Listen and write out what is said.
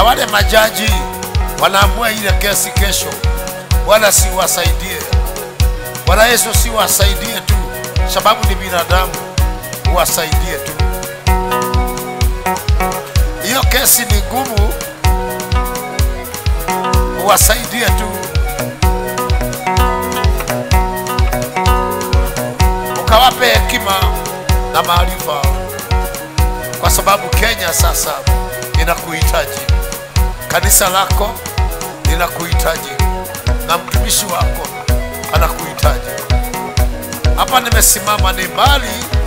wale majaji wanaamua ile kesi kesho, Bwana siwasaidie. Bwana Yesu siwasaidie tu, sababu ni binadamu, uwasaidie tu. Hiyo kesi ni ngumu, uwasaidie tu, ukawape hekima na maarifa, kwa sababu Kenya sasa inakuhitaji, kanisa lako linakuhitaji, na mtumishi wako anakuhitaji. Hapa nimesimama ni mbali